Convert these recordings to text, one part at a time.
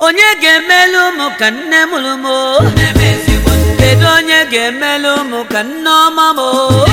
onye ga-emelu ụmụ ka nne mụrụ m o? kedu onye ga-emelu ụmụ ka nne ọma m o?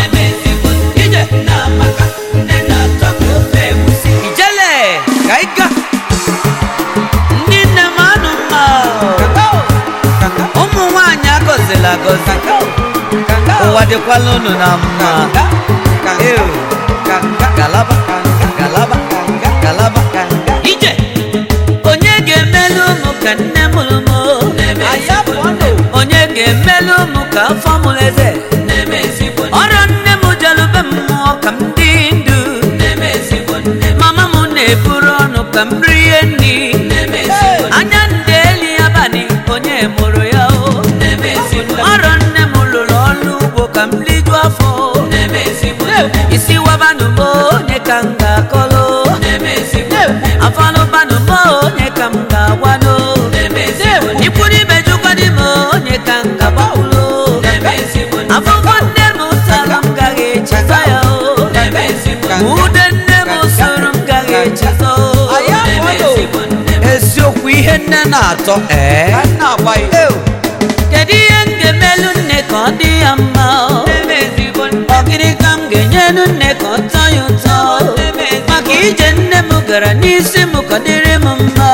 ijele ka ị ga ndị nne m anụ mma o. ụmụ nwanyị agọzila agọzi ụwa dịkwala unu na mma Ew. galaba galaba galaba ije onye ga-emelu ụmụ ka nne mụrụ m o? onye ga-emelu ụmụ ka afọ mụrụ eze ọrụ nne m jelube mmụọ ka m dị ndụ mama m na-eburu ọnụ ka m rie nri anya ndị eli abalị onye mụrụ ya o ọrụ nne m lụrụ ọrụ ugbo ka m liju afọ isi wabanụ m onye ka m ga-akọlụ afọlụbanụ m onye ka m ga-agwado ikwuru ibe jụkwadị m onye ka m ga-agbakwulu afọfọ nne m tara m gaghị echeta ya o ude nne m soro m gaghị echeta o eziokwu ihe nne na-atọ ee kedu ihe m ga-emelu nne ka ọ dị ya mma o? ọ gịnị ka m ga-enyelu nne ka ọ tọ ya ụtọ maka ije nne m gara n'isi m ka ọ dịrị m mma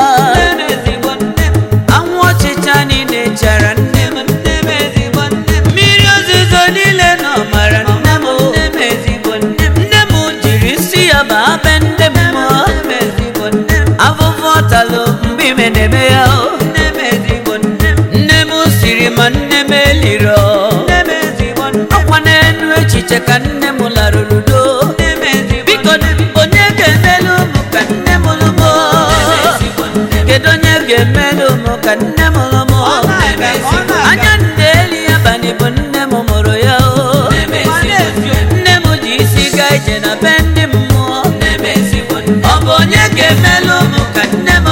anwụ ọchịcha niile chara nne m mmiri ozuzo niile nọ mara nne m nne m jiri isi ya baa be nne m afụfụ ọtalụ mgbe ime na-eme ya o nne m siri ma nne m eliro ọkwa n'enu echiche ka nne m larụrụ do biko onye ga-emelu ụmụ ka nne m lụmụ kedu onye ga-emelu ụmụ ka nne m lụmụ anya nne eli abalị bụ nne m mụrụ ya o nne m ji isi gaa ije na be ndị mmụọ ọ bụ onye ga-emelu ụmụ ka nne m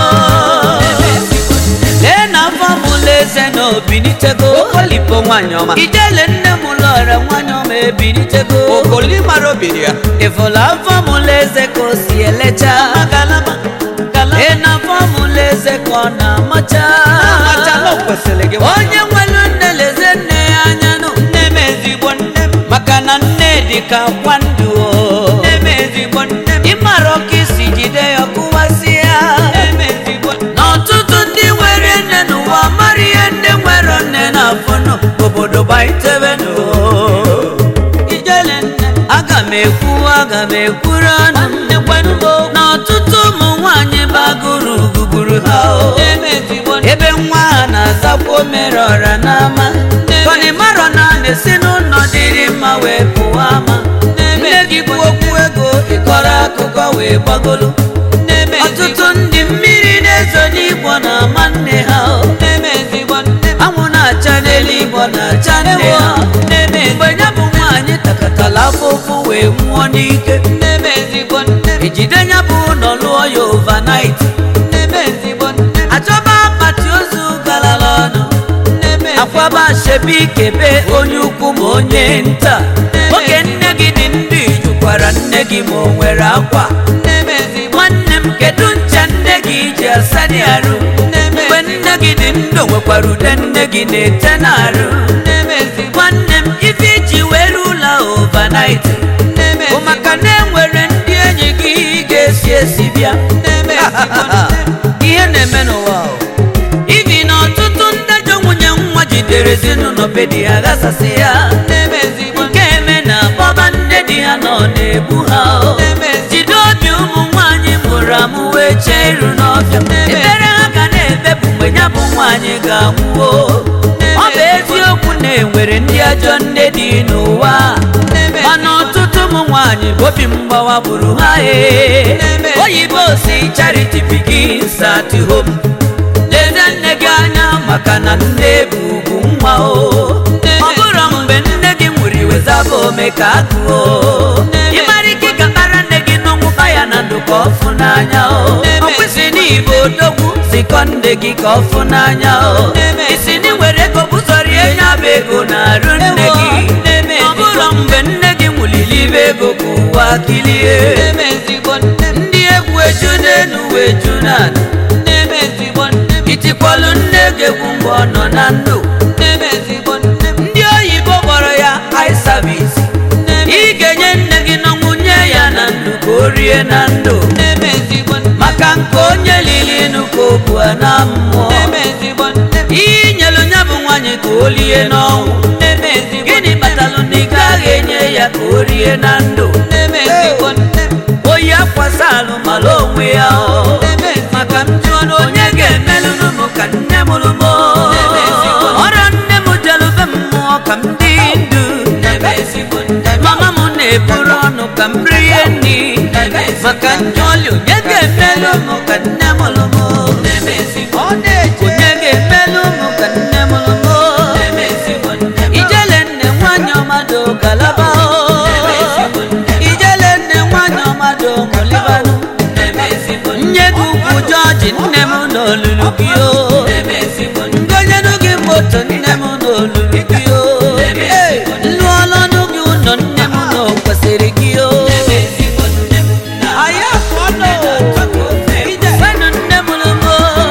lee na afọ mụlụ eze na obinitego Okolipo nwanyị ọma ijele nne m lọrọ nwanyị ọma ebinitego okoli mara obiri ya ịfụlụ afọ mụlụ eze ka o si elecha ị na afọ mụlụ eze ka ọ na-amacha amachala o kwesịrị gị onye nwere nne leze nne ya anya nụ nne m ezigbo nne m maka na nne dị ka kwa ndụ o nne m ezigbo nne m ịmara ọka isi jide ya kụwasị ya nne m ezigbo n'ọtụtụ ndị nwere nne n'ụwa mara ihe ndị nwere nne na-afụnụ obodo gbaitebenu ijele nne aga m ekwu aga m ekwuru ọnụ nne kwenugo n'ọtụtụ ụmụ nwanyị bagoro gugburu ha o nne m ezigbo nne ebe nwa ha na-azakwa o mere ọra n'ama tọni marọ na na-esi n'ụlọ dịrị mma wee pụwa ama nne gị bụ okwu ego ịkọrọ akụkọ wee gbagolo nne m ọtụtụ ndị mmiri na-ezo n'igbo na-ama nne ha o nne m ezigbo nne m anwụ na-acha n'elu igbo na-acha nne ha nne m mgbe ya bụ nwaanyị takatala afụfụ wee nwụọ n'ike nne m ezigbo nne m ejide ya bụ ụlọ lụọ ya overnight nne m ezigbo nne m achọba akpati ozu galala ọnụ nne m akwaba shebi kebe onye ukwu ma onye nta oge nne gị dị ndụ ijukwara nne gị ma o nwere akwa nne m ezigbo nwanne m kedu ncha nne gị ji asa dị arụ mgbe nne gị dị ndụ nwekwara ude nne gị na-ete n'arụ nne m ezigbo nwanne m ife iji were ụlọ overnight nne m bụ maka na enwere ndị enyi gị ga-esi esi bịa nne m ezigbo nne m ihe na-eme n'ụwa o. ibi na ọtụtụ ndajọ nwunye nwa jidere ezinụlọ be di ya ghasasị ya nne m ezigbo nke eme na bọba nne di ha nọ na-egbu ha o. nne m ezigbo jide obi ụmụ nwaanyị mụrụ amụ wee chee iru n'ọbịa ebere ha ga na-ebepụ mgbe ya bụ nwaanyị ga-anwụo ọ bụ eziokwu na enwere ndị ajọ nne dị n'ụwa mana ọtụtụ ụmụ nwaanyị bụ obi mgbawa gburu ha ee oyibo si charity begins at home leze nne gị anya maka na nne bụ ugwu nwa o ọ bụrụ mgbe nne gị nwụrụ iwezaba ome ka agụo ịmara ike ga-akpara nne gị n'ọnwụba ya na ndụ ka ọ fụ n'anya o ọ kwesị n'igbo odogwu zikọ nne gị ka ọ fụ n'anya o isi na nwere ego bụzọrie ya bụ ego na-arụ nne gị ọ bụrụ mgbe nne gị nwụliri ibe ego ka ụwa kilie nne m ezigbo nne m ndị egwu eju n'elu wee ju n'ala nne m ezigbo nne m itikwa nọ na ndụ nne m ezigbo nne m ndị oyibo kpọrọ ya eye service nne m ị ga-enye nne gị n'ọnwụ nye ya na ndụ ka o rie na ndụ nne m ezigbo nne m maka nke onye lili nụ ka o bu na mmụọ nne m ezigbo nne m inyelu ya bụ nwaanyị ka o lie n'ọnwụ nne m ezigbo gịnị kpatalụ na ị gaghị enye ya ka o rie na ndụ nne m ezigbo nne m oyi akwasa alụmalụ onwe ya o nne m ezigbo maka m jụọ na onye ga-emelụnụ m ka nne mụrụ m ọrịa nne m jelube mmụọ ka m dị ndụ nne m ezigbo nne m mama m na-eburu ọnụ ka m rie nri maka njọli onye ga-emelụ m ka nne mụrụ m nne m ezigbo onye ga-emelụ m ka nne mụrụ m nne m ezigbo nne m ijele nne nwanyị ọmadụ galaba o ijele nne nwanyị ọmadụ mụlibanụ nne m ezigbo nne nye gị ukwu jọji nne m n'olulu gị o m ezigbo nne ngonyenu gị moto nne m n'olulu gị o Ee, lụọlọnụ gị ụlọ nne m na o kwesịrị gị o m ezigbo nne m na anyị afọnụ fenụ nne m lụmo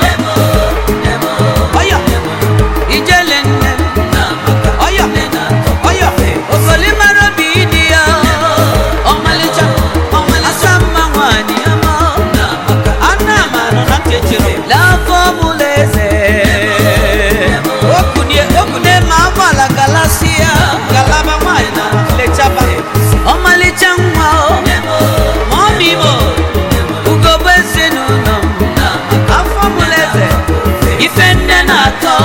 ọya ijele nne m ọya ọya okolimara obi dị ya ọmalịcha asa mma nwanyị ama ana m anọ na ntechere n'afọ ọbụla eze okunie okunie ma agbala galasịa galaba nwanyị na lechaba ọmalịcha nwa o ma ọ bụ igbo ugogbe ezinụlọ m afọ ọbụla eze ife nne na-atọ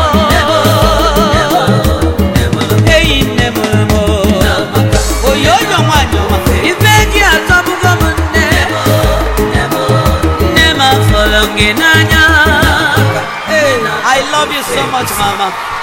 eyi nne m m oyoyo nwanyị ọma ife gị atọbugo m nne nne m afọrọ gị n'anya Hey, I love you so much mama